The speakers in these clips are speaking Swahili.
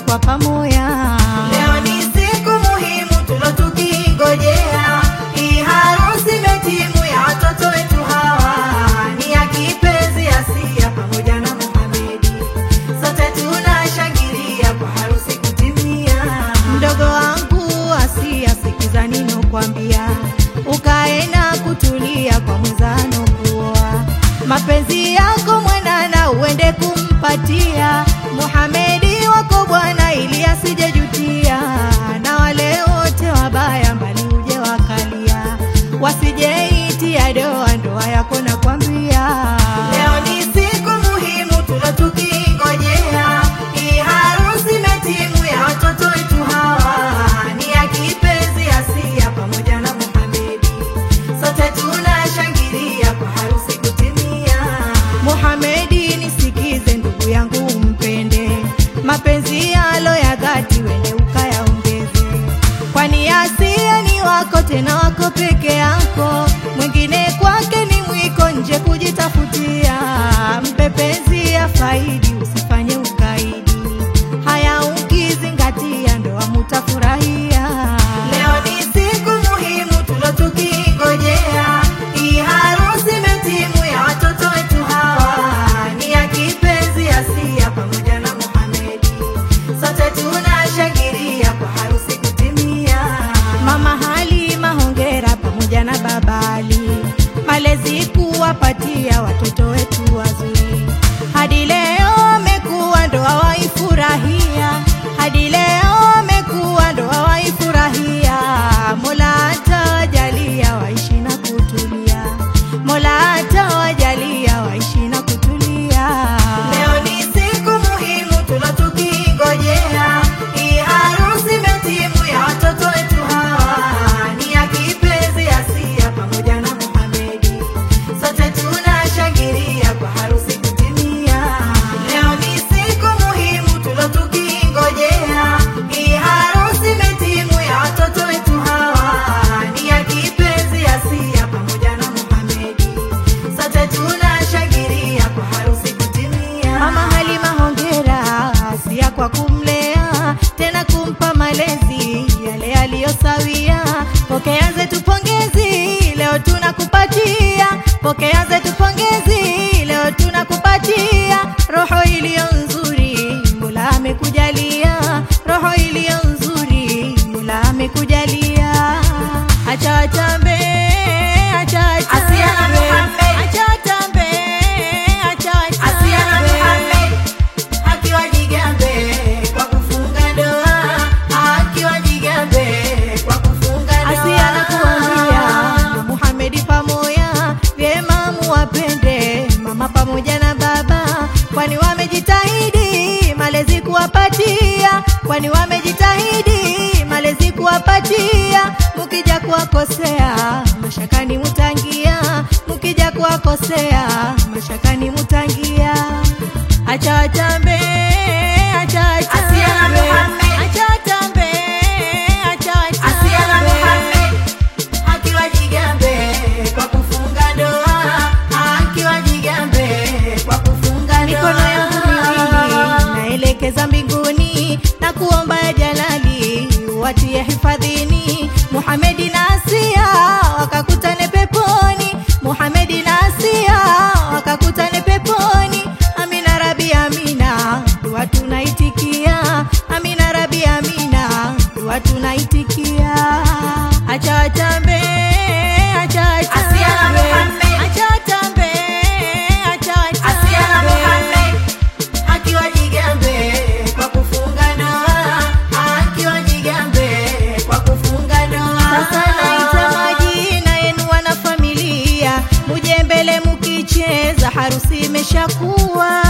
kwa pamoja. Leo ni siku muhimu tulo tukingojea, hii harusi metimu ya watoto wetu hawa, ni ya kipenzi Asia pamoja na Muhamedi, sote tunashangilia kwa harusi kutimia. Mdogo wangu Asia, sikiza ninokwambia, ukae na kutulia kwa mwenzano kuoa. Mapenzi yako mwanana uende kumpatia Muhamedi wako bwana, ili asijejutia, na wale wote wabaya mbali uje wakalia, wasijeitia doa ndoa yako nakwambia. Leo ni siku muhimu tulo tukingojea, hii harusi metimu ya watoto wetu hawa, ni ya kipenzi Asia pamoja na Muhamedi, sote tunashangilia kwa harusi kutimia. Muhamedi, nisikize ndugu yangu, mpende mapenzi yalo ya dhati, wende ukayaongeze, kwani Asia ni wako, tena wako peke yako, mwingine kwake ni mwiko, nje kujitafutia. Mpe penzi ya faidi, usifanye ukaidi, haya ukizingatia, ndoa mutafurahia. Leo ni siku muhimu tulo tukingojea, hii harusi metimu ya watoto wetu hawa, ni ya kipenzi Asia pamoja na Muhamedi, sote tunashangilia kwa harusi kutimia. Mama Halima hongera pamoja na babali, malezi kuwapatia watoto wetu wazuri. Hadi leo amekuwa ndoa waifurahia, hadi leo amekuwa ndoa waifurahia. Mola atawajalia waishi na kutulia, Mola atawajalia waishi na kutulia. Leo ni siku muhimu tulo tukingojea, hii harusi metimu ya watoto wetu hawa, ni ya kipenzi Asia pamoja na Muhamedi, sote tunashangilia kwa harusi kutimia. Leo ni siku muhimu tulo tukingojea, hii harusi metimu ya watoto wetu hawa, ni ya kipenzi Asia pamoja na Muhamedi, sote tunashangilia kwa harusi kutimia. Mama Halima hongera Asia kwa kumlea tena kumpa malezi yale aliyosawia. Pokea zetu pongezi leo tunakupatia, pokea zetu pongezi leo tunakupatia roho iliyo nzuri, Mola amekujalia roho iliyo nzuri, Mola amekujalia. Acha watambe, acha Asia na watambe, Muhammad. acha watambe, acha Asia na watambe. Muhammad akiwa jigambe kwa kufunga ndoa, akiwa jigambe kwa kufunga ndoa. Asia nakuambia na Muhamedi pamoja vyema muwapende mama pamoja na baba, kwani wamejitahidi malezi kuwapatia, kwani wamejitahidi malezi kuwapatia. Mukija kuwakosea mashakani mutangia, mukija kuwakosea mashakani mutangia. Acha watambe, acha Asia na watambe, Muhammad. acha watambe, acha watambe. Asia na Muhammad akiwa jigambe kwa kufunga ndoa, akiwa jigambe kwa kufunga ndoa. mikono yangu miwili naelekeza mbinguni na kuomba ya jalali watie hifadhini Muhamedi na Asia wakakutane peponi Muhamedi na Asia wakakutane peponi Amina Rabi Amina dua tunaitikia Amina Rabi Amina dua tunaitikia acha watambe acha Asia na watambe Muhammad. acha watambe acha Asia na watambe Muhammad akiwa jigambe kwa kufunga ndoa, akiwa jigambe kwa kufunga ndoa. Sasa naita majina yenu wana familia, muje mbele mukicheza, harusi imeshakuwa.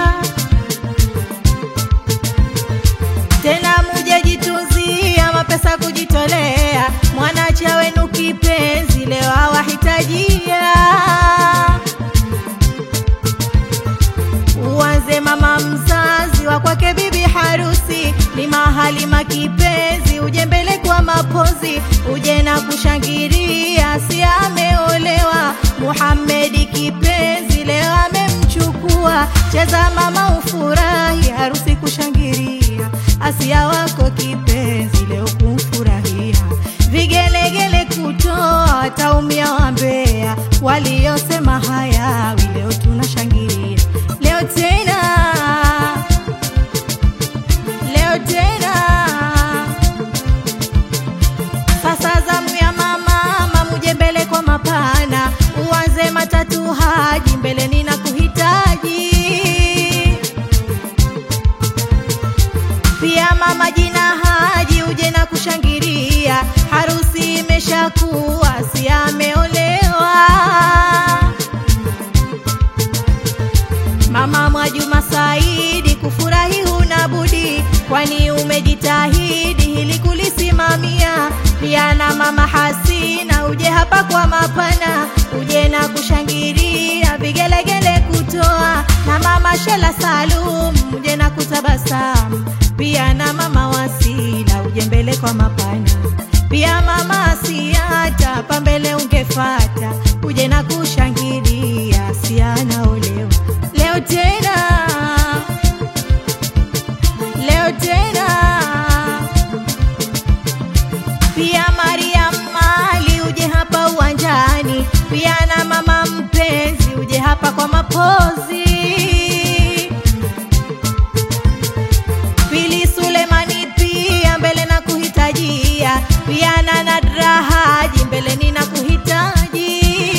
Tena muje jitunzia mapesa kujitolea, mwanacha wenu kipenzi leo awahitajia. Uanze mama mzazi wa kwake bibi harusi, ni mahali makipenzi, uje mbele kwa mapozi, uje na kushangilia, si ameolewa Muhamedi kipenzi, leo amemchukua. Cheza mama ufurahi, harusi kushangilia, asi leo tena sasa zamu ya mama mamuje mbele kwa mapana uanze matatu haji mbele nina kuhitaji pia mama jina haji uje na kushangilia harusi imeshakuwa si ameolewa Mama Mwajuma Saidi, kufurahi huna budi, kwani umejitahidi hili kulisimamia. Pia na mama Hasina, uje hapa kwa mapana, uje na kushangilia, vigelegele kutoa, na mama Shela Salum, uje na kutabasamu. Pia na mama Wasila, uje mbele kwa mapana pia mama Asiata, hapa mbele ungefata, uje na kushangilia, sianaolewa leo tena, leo tena. Pia Mariam Mali, uje hapa uwanjani, pia na mama mpenzi, uje hapa kwa mapozi Pili Sulemani pia mbele na kuhitajia, pia na Nadra Haji mbele nina kuhitaji.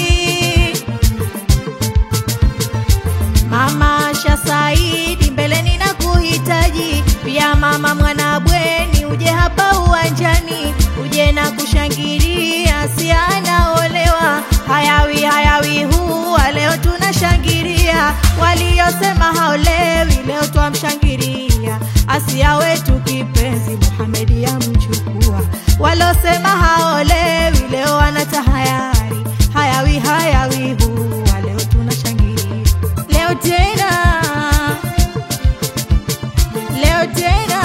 Mama Asha Saidi mbele nina kuhitaji, pia mama Mwanabweni uje hapa uwanjani, uje na kushangilia, si anaolewa hayawi hayawi huwa leo tunashangilia, waliosema haolewi leo twamshangilia, Asia wetu kipenzi Muhamedi yamchukua, walosema haolewi leo wanatahayari, hayawi hayawi huwa leo tunashangilia, leo tena, leo tena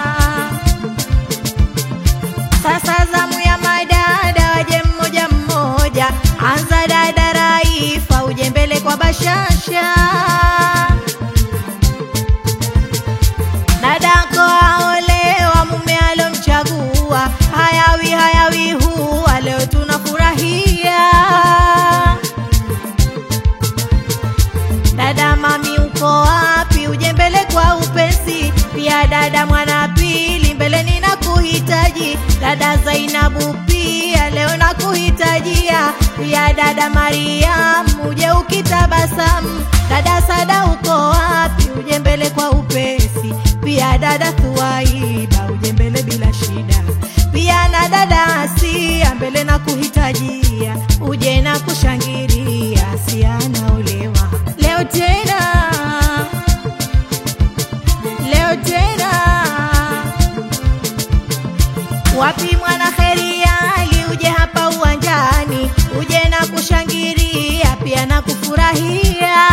sasa zamu ya madada waje mmoja mmoja, anza dada Raifa, uje mbele kwa bashasha. Dadako aolewa, mume alomchagua, hayawi hayawi huwa leo tunafurahia. Dada mami uko wapi? Uje mbele kwa upesi. Pia dada mwana pili mbele nina kuhitaji. Dada Zainabu pia leo na kuhitajia. Pia dada Mariam uje ukitabasamu. Dada Sada uko wapi? Uje mbele kwa upesi. Pia dada Thuwaida uje mbele bila shida. Pia na dada Asia mbele na kuhitajia. Uje na kushangilia, Asia anaolewa leo tena, leo tena. Wapi mwana kheri Ali, uje hapa uwanjani, uje na kushangilia, pia na kufurahia.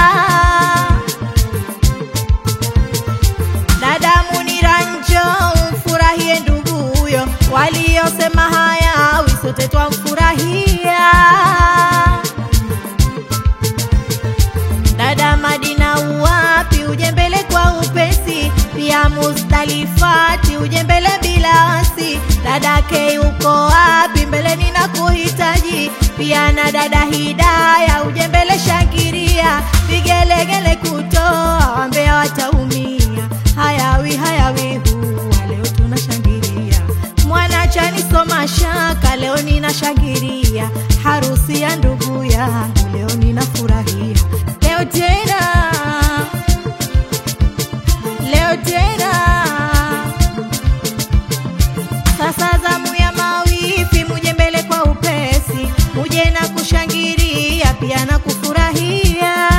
Dada Munira njoo umfurahie nduguyo, waliosema hayawi sote twamfurahia. Dada Madina uwapi, uje mbele kwa upesi. Pia Mustalifati uje mbele bila wasi. Dada Kei uko wapi, mbele nina kuhitaji. Pia na dada Hidaya uje mbele shangiria, vigelegele kutoa, wambea wataumia. Hayawi hayawi huwa leo tunashangilia. Mwana chani soma shaka, leo ninashangilia. Harusi ya ndugu yangu leo ninafurahia. Leo tena, leo tena. Sasa zamu ya mawifi, muje mbele kwa upesi, muje na kushangilia, pia na kufurahia.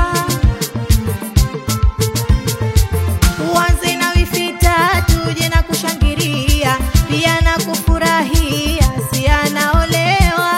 Uanze na wifi tatu, uje na kushangilia, pia na kufurahia, si anaolewa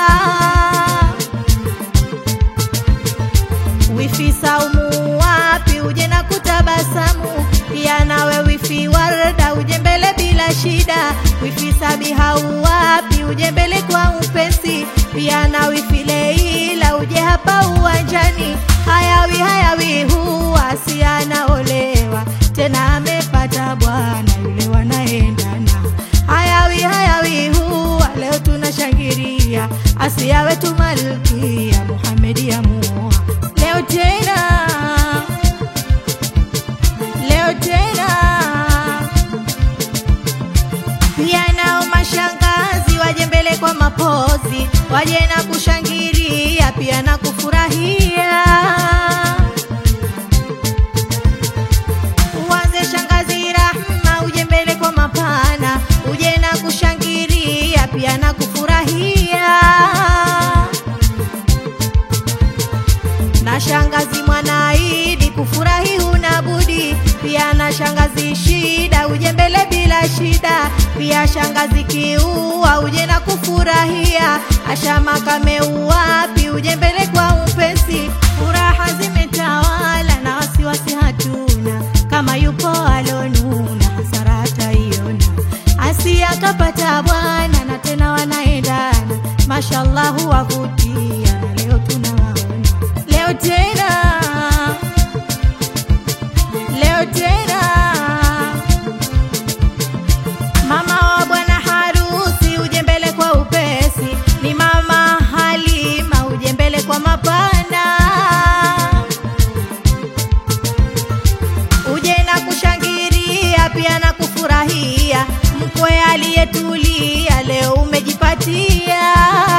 wifi Saumu wapi, uje na kutabasamu. Pia nawe wifi Warda uje mbele bila shida. Wifi Sabiha wapi, uje mbele kwa upesi. Pia na wifi Leila uje hapa uwanjani. Hayawi hayawi huwa si anaolewa tena, amepata bwana yule wanaendana. Hayawi hayawi huwa leo tunashangilia, Asia wetu malkia Muhamedi ya muoa leo tena, leo tena. mapozi, waje na kushangilia pia na kufurahia. Uanze shangazi Rahma, uje mbele kwa mapana, uje na kushangilia pia na kufurahia. Na shangazi Mwanaidi kufurahi huna budi, pia na shangazi Shida uje mbele bila shida, pia shangazi Kiua uje na kufurahia. Ashama kameuwapi uje mbele kwa upesi, furaha zimetawala na wasiwasi hatuna, kama yupo alonuna hasara hataiona. Asia kapata bwana na tena wanaendana, mashallah wavutia, na leo tunawaona leo tena leo tena mama wa bwana harusi uje mbele kwa upesi, ni mama Halima uje mbele kwa mapana, uje na kushangilia pia na kufurahia. Mkwe aliyetulia leo umejipatia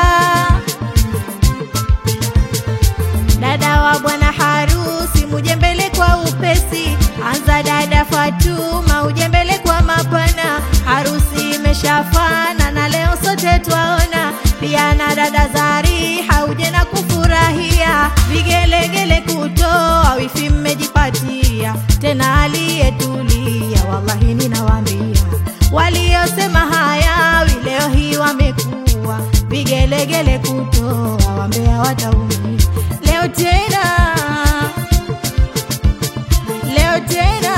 dada wa bwana harusi muje mbele kwa upesi, anza dada Fatuma uje mbele kwa mapana, harusi imeshafana na leo sote twaona, pia na dada Zariha uje na kufurahia, vigelegele kutoa wifi mmejipatia, tena aliyetulia, wallahi ninawaambia, waliosema hayawi leo hii wamekuwa vigelegele kutoa, wambea wataumia leo tena, leo tena.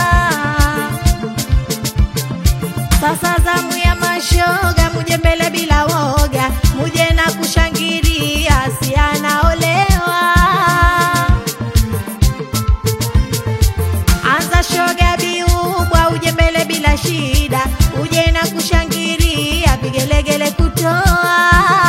Sasa zamu ya mashoga, muje mbele bila woga, muje na kushangilia, si anaolewa. Anza shoga biubwa, uje mbele bila shida, uje na kushangilia, vigelegele kutoa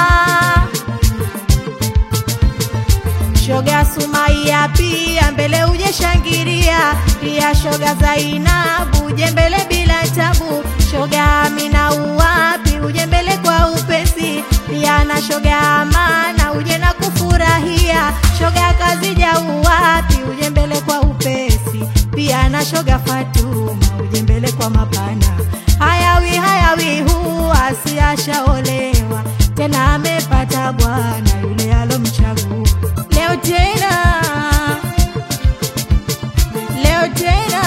shoga Sumaia pia mbele uje shangiria, pia shoga Zainabu uje mbele bila tabu, shoga Amina uwapi uje mbele kwa upesi, pia na shoga Amana uje na kufurahia, shoga Kazija uwapi uje mbele kwa upesi, pia na shoga Fatuma uje mbele kwa mapana. Hayawi hayawi huwa asiashaolewa tena amepata bwana yule alomchagua leo tena, leo tena.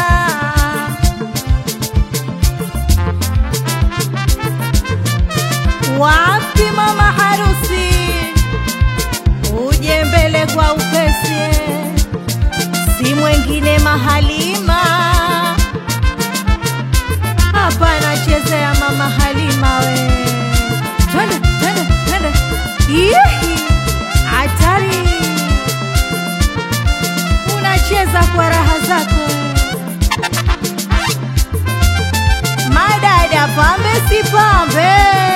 Wapi mama harusi, uje mbele kwa upesi, si mwengine Mahalima hapa anachezea mama Halima we, twende twende twende, Ihi, hatari unacheza kwa raha zako. Madada pambe si pambe,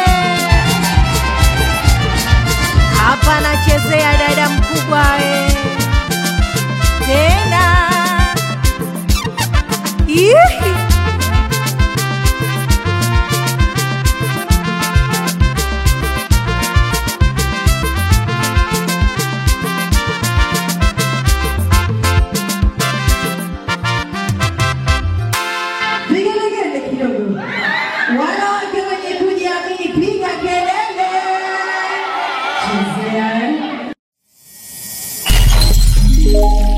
hapa anachezea dada mkubwa we, tena Ihi. Vigelegele kidogo. Wanawake wenye kujiamini, piga kelele. Chezea.